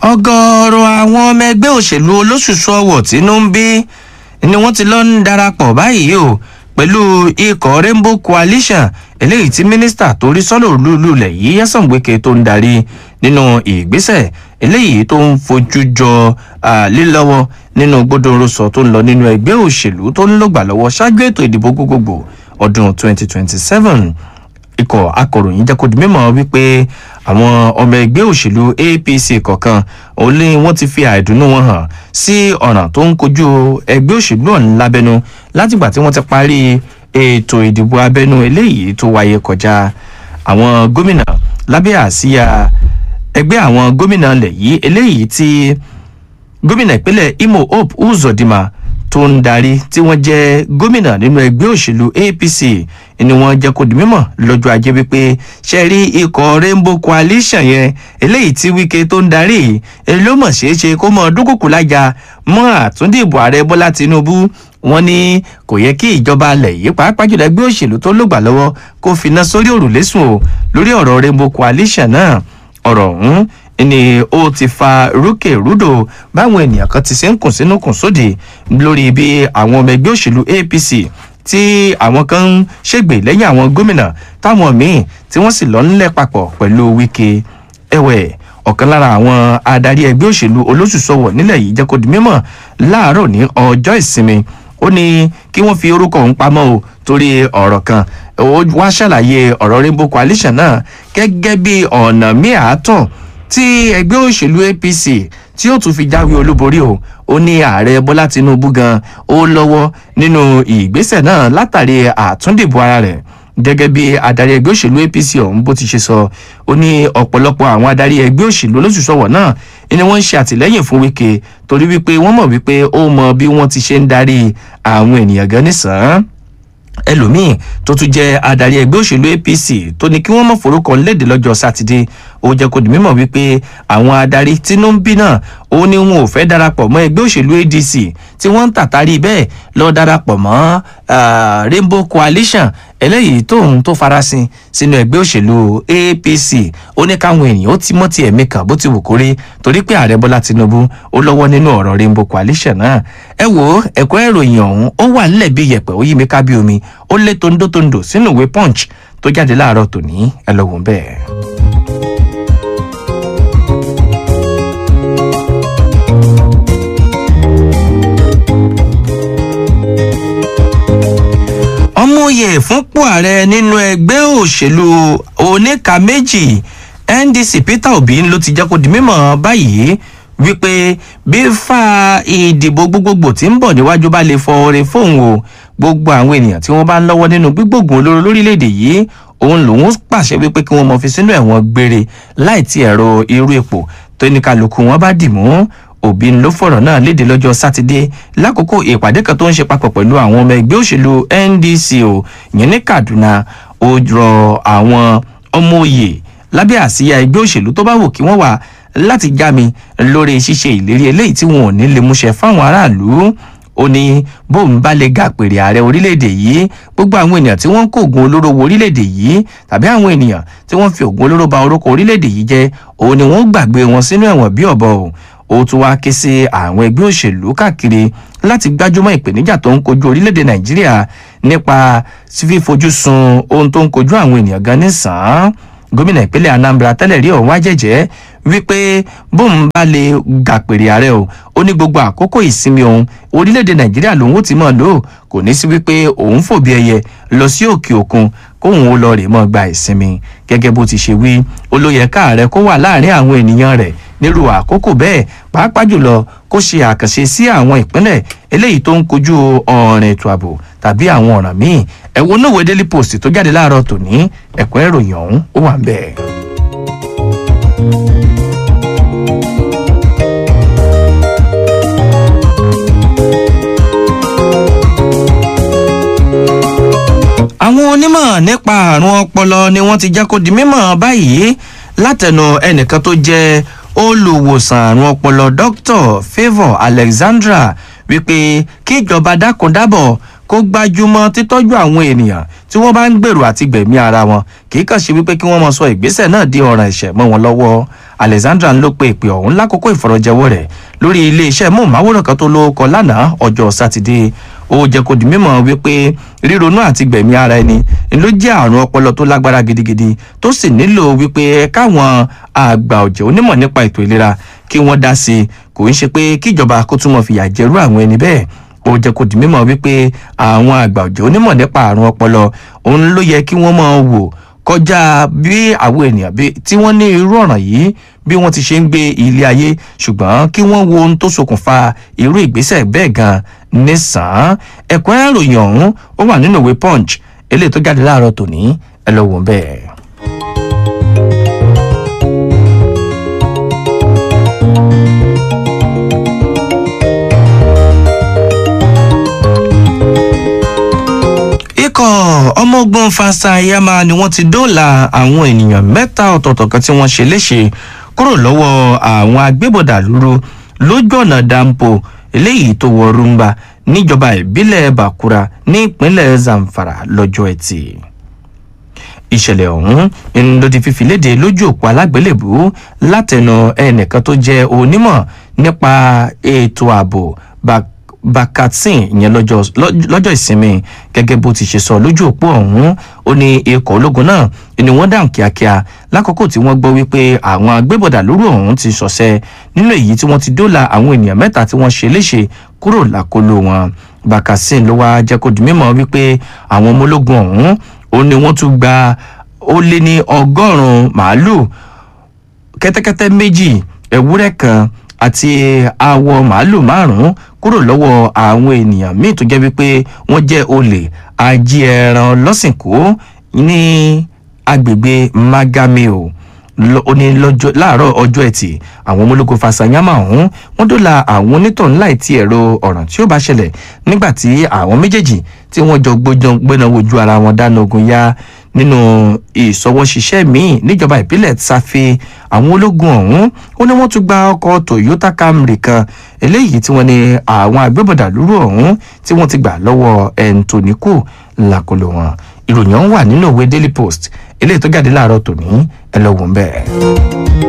ọ̀gọ̀ọ̀rọ̀ àwọn ọmọ ẹgbẹ́ òṣèlú olóṣùṣù ọwọ̀ tínú ń bí ni wọ́n ti lọ ń darapọ̀ báyìí o pẹ̀lú ikọ̀ rainbow coalition eléyìí tí mínísítà tó rí sọ́nà olúùlẹ̀ yìí Nyesom Wike tó ń darí nínú ìgbésẹ̀ eléyìí tó ń fojú jọ lílọ́wọ́ nínú gbódòrosọ tó ń lọ nínú ẹgbẹ́ òṣèlú tó ń lògbà lọ́wọ́ ṣáájú ètò ìdìbò gbogbogbò ọdún 2027 ikọ̀ akọ̀ròyìn jẹ́ kó di mímọ̀ wípé àwọn ọmọ ẹgbẹ́ òṣèlú APC kọ̀ọ̀kan òun ni wọ́n ti fi àìdùnnú wọn hàn sí ọ̀ràn tó ń kojú ẹgbẹ́ òṣèlú ọ̀hún lábẹ́nu látìgbà tí wọ́n ti parí ètò ìdìbò abẹ́nú eléyìí tó wáyé kọjá àwọn gómìnà lábẹ́ àsíyà ẹgbẹ́ àwọn gómìnà ilẹ̀ yìí eléyìí tí gómìnà ìpínlẹ̀ Imo Hope Uzodinma tó ń darí tí wọ́n jẹ́ gómìnà nínú ẹgbẹ́ òṣèlú APC ni wọ́n jẹ́ kó di mímọ̀ lọ́jọ́ ajé wípé ṣe rí ikọ̀ Rainbow Coalition yẹn eléyìí tí Wike tó ń darí èyí ló mọ̀ ṣeé ṣe kó mọ dúkùkù lájà mọ́ àtúndìbò ààrẹ Bọ́lá Tinubu wọ́n ní kò yẹ kí ìjọba alẹ̀ yìí pàápàá jùlọ ẹgbẹ́ òṣèlú tó lògbà lọ́wọ́ kó finá sórí òrùlé sùn o lórí ọ̀rọ̀ Rainbow Coalition náà ọ̀rọ̀ ọ̀hún ni ó ti fa rúkè rúdò báwọn ènìyàn kan ti ṣe ń kùn sínú kùn sóde lórí bí àwọn ọmọ ẹgbẹ́ òṣèlú APC tí àwọn kan ń ṣègbè lẹ́yìn àwọn gómìnà táwọn míì tí wọ́n sì lọ ńlẹ̀ papọ̀ pẹ̀lú Wike ẹ̀wẹ̀ ọ̀kan lára àwọn adarí ẹgbẹ́ òṣèlú olóṣùṣọwọ̀ nílẹ̀ yìí jẹ́ kó di mímọ̀ láàárọ̀ ní ọjọ́ ìsinmi ó ní kí wọ́n fi orúkọ òun pamọ́ o torí ọ̀rọ̀ kan ó wá ṣàlàyé ọ̀rọ̀ Rainbow Coalition náà gẹ́gẹ́ bí ọ̀nà míì àátọ̀ tí ẹgbẹ́ òṣèlú APC tí ó tún fi jáwé olúborí o ó ní ààrẹ Bọ́lá Tinubu gan ó lọ́wọ́ nínú ìgbésẹ̀ náà látàrí àtúndìbò ara rẹ̀ gẹ́gẹ́ bí adarí ẹgbẹ́ òṣèlú APC ọ̀hún bó ti ṣe sọ ó ní ọ̀pọ̀lọpọ̀ àwọn adarí ẹgbẹ́ òṣèlú olóṣùṣọ̀wọ̀ náà ni wọ́n ń ṣe àtìlẹ́yìn fún Wike torí wípé wọ́n mọ̀ wípé ó mọ bí wọ́n ti ṣe ń darí àwọn ènìyàn gan nísàn-án ẹlòmíì tó tún jẹ́ adarí ẹgbẹ́ òṣèlú APC tó ní kí wọ́n mọ̀ forúkọ léde lọ́jọ́ sátidé ó jẹ́ kó di mímọ̀ wípé àwọn adarí tínú ń bí náà ó ní wọn ò fẹ́ darapọ̀ mọ́ ẹgbẹ́ òṣèlú ADC tí wọ́n ń tàtàrí bẹ́ẹ̀ lọ darapọ̀ mọ́ Rainbow Coalition eléyìí tóun tó farasin sínú ẹgbẹ́ òṣèlú APC ó ní káwọn èèyàn ó ti mọ́ ti ẹ̀mí kan bó ti wù kórí torí pé ààrẹ Bọ́lá Tinubu ó lọ́wọ́ nínú ọ̀rọ̀ Rainbow Coalition náà ẹ wo ẹ̀kọ́ ìròyìn ọ̀hún ó wà nílẹ̀ bí yẹ̀pẹ̀ ó yí mi ká bí omi ó lé tóńdótóńdó sínú ìwé Punch tó jáde láàárọ̀ tòní ẹ lọ wò bẹ́ẹ̀. ọmọye fúnpò ààrẹ nínú ẹgbẹ́ òṣèlú oníka méjì NDC Peter Obi ló ti jẹ́ kó di mímọ̀ báyìí wípé bí fa ìdìbò gbogbogbò tí ń bọ̀ níwájú bá lè fọ oore fóun o gbogbo àwọn ènìyàn tí wọ́n bá ń lọ́wọ́ nínú gbígbógun olóró lórílẹ̀‐èdè yìí òun lòun pàṣẹ wípé kí wọ́n mọ̀ fi sínú ẹ̀wọ̀n gbére láì ti ẹ̀rọ irú ipò tó ní kálukú wọn bá dì mú Obi ló fọ̀rọ̀ náà léde lọ́jọ́ sátidé lákòókò ìpàdé kan tó ń ṣe papọ̀ pẹ̀lú àwọn ọmọ ẹgbẹ́ òṣèlú NDC o ìyẹn ní Kaduna ó rọ àwọn ọmọ òye lábẹ́ àsíyá ẹgbẹ́ òṣèlú tó bá wù kí wọ́n wà láti já mi lórí ṣíṣe ìlérí eléyìí tí wọn ò ní lè múṣẹ fáwọn aráàlú ó ní bóun bá lè ga pèrè ààrẹ orílẹ̀-èdè yìí gbogbo àwọn ènìyàn tí wọ́n ń kó oògùn olóró wo orílẹ̀-èdè yìí tàbí àwọn ènìyàn tí wọ́n fi oògùn olóró ba orúkọ orílẹ̀-èdè yìí jẹ́ òun ni wọ́n gbàgbé wọn sínú ẹ̀wọ̀n bí ọ̀bọ o ó tún wá ké sí àwọn ẹgbẹ́ òṣèlú káàkiri láti gbájúmọ́ ìpèníjà tó ń kojú orílẹ̀-èdè nàìjíríà nípa fífojú sun ohun tó ń kojú àwọn ènìyàn gan nísàn-án gómìnà ìpínlẹ̀ anambra tẹ́lẹ̀ rí ọ̀hún wájẹ̀jẹ́ wípé bóun bá lè gàpèrè ààrẹ o ó ní gbogbo àkókò ìsinmi òun orílẹ̀-èdè nàìjíríà lòun ó ti mọ̀ lò kò ní sí wípé òun fòbí ẹyẹ lọ sí òkè òkun kóun ó lọ rè mọ́ gba ìsinmi gẹ́gẹ́ bó ti ṣe wí ó ló yẹ káàrẹ kó wà láàrin àwọn ènìyàn rẹ̀ nírú àkókò bẹ́ẹ̀ pàápàá jùlọ kó ṣe àkànṣe sí àwọn ìpínlẹ̀ eléyìí tó ń kojú ọ̀rìn ètò ààbò tàbí àwọn ọ̀ràn míì ẹ wo náà wo Daily Post tó jáde láàárọ̀ tòní ẹ̀kọ́ ìròyìn ọ̀hún ó wà ń bẹ̀. àwọn onímọ̀ nípa àrùn ọpọlọ ni wọ́n ti jẹ́ kó di mímọ̀ báyìí látẹnu ẹnìkan tó jẹ́ olùwòsàn àrùn ọpọlọ Dr. Favour Alexandra wípé kíjọba dákun dábọ̀ kó gbájúmọ́ títọ́jú àwọn ènìyàn tí wọ́n bá ń gbèrò àti gbẹ̀mí ara wọn kì í kàn ṣe wípé kí wọ́n mọ sọ ìgbésẹ̀ náà di ọ̀ràn ẹ̀ṣẹ̀ mọ́ wọn lọ́wọ́ alexandra ló pe ìpè ọ̀hún lákòókò ìfọ̀rọ̀jẹwọ́ rẹ̀ lórí iléeṣẹ́ móhùnmáwòrán kan tó lóko lánàá ọjọ́ sátidé ó jẹ́ kó di mímọ̀ wípé ríronú àti gbẹ̀mí ara ẹni ló jẹ́ àrùn ọpọlọ tó lágbára gidigidi tó sì nílò wípé káwọn àgbà ọ̀jẹ̀ onímọ̀ nípa ètò ìlera kí wọ́n dá sí i kò ń ṣe pé kíjọba kó túmọ̀ fìyà jẹrú àwọn ẹni bẹ́ẹ̀ ó jẹ́ kó di mímọ̀ wípé àwọn àgbà ọ̀jẹ̀ onímọ̀ nípa àrùn ọpọlọ òun ló yẹ kí wọ́n máa wò kọjá bí àwọn ènìyàn tí wọ́n ní irú ọ̀ràn yìí bí wọ́n ti ṣe ń gbé ilé ayé ṣùgbọ́n kí wọ́n wo ohun tó ṣokùnfà irú ìgbésẹ̀ bẹ́ẹ̀ gan nísàn-án ẹ̀kọ́ ìròyìn ọ̀hún ó wà nínú ìwé punch eléyìí tó jáde láàárọ̀ tòní ẹ lọ wò ó bẹ́ẹ̀. ikọ̀ ọmọ ogun fasayama ni wọ́n ti dóòlà àwọn ènìyàn mẹ́ta ọ̀tọ̀ọ̀tọ̀ kan tí wọ́n ṣe léṣe kúrò lọ́wọ́ àwọn agbébọ̀dà lúru lójú ọ̀nà dampo eléyìí tó wọ rumba níjọba ìbílẹ̀ bakura ní ìpínlẹ̀ zamfara lọ́jọ́ ẹtì ìṣẹ̀lẹ̀ ọ̀hún ló di fífi léde lójú òpó alágbélébú látẹnu ẹnìkan tó jẹ́ onímọ̀ nípa ètò ààbò bakatsin ìyẹn lọ́jọ́ ìsinmi gẹ́gẹ́ bó ti ṣe sọ lójú òpó ọ̀hún ó ní ikọ̀ ológun náà ni wọ́n dáhùn kíákíá lákòókò tí wọ́n gbọ́ wípé àwọn agbébọ̀dà lóru ọ̀hún ti ṣọ̀ṣẹ́ nínú èyí tí wọ́n ti dóòlà àwọn ènìyàn mẹ́ta tí wọ́n ṣe léṣe kúrò lákòlò wọn bakatsin ló wá jẹ́ kó di mímọ́ wípé àwọn ọmọ ológun ọ̀hún ó ní wọ́n tún gba ó lé ní ọgọ́rùn-ún màálù kẹ́tẹ́kẹ́tẹ́ méjì ewúrẹ́ kan àti awọ màálù márùn-ún kúrò lọ́wọ́ àwọn ènìyàn míì tó jẹ́ wípé wọ́n jẹ́ olè ají ẹran lọ́sìnkú ní agbègbè magameo ó ní láàárọ̀ ọjọ́ ẹtì àwọn ọmọ ológun fasanyama ọ̀hún wọ́n dóòlà àwọn onítọ̀hún láì tí ẹ̀rọ ọ̀ràn tí ó bá ṣẹlẹ̀ nígbà tí àwọn méjèèjì tí wọ́n jọ gbéná wojú ara wọn dáná ogun yá nínú ìsọwọ́ṣiṣẹ́ míì níjọba ìbílẹ̀ tsafe àwọn ológun ọ̀hún ó ní wọ́n tún gba ọkọ̀ toyota camry kan eléyìí tí wọ́n ní àwọn agbébọ̀dà lúrú ọ̀hún tí wọ́n ti gbà lọ́wọ́ ẹ̀ǹtòníkù làkọlò wọn ìròyìn ọ̀hún wà nínú ìwé daily post eléyìí tó jáde láàárọ̀ tòní ẹ lọ wò ń bẹ́ẹ̀.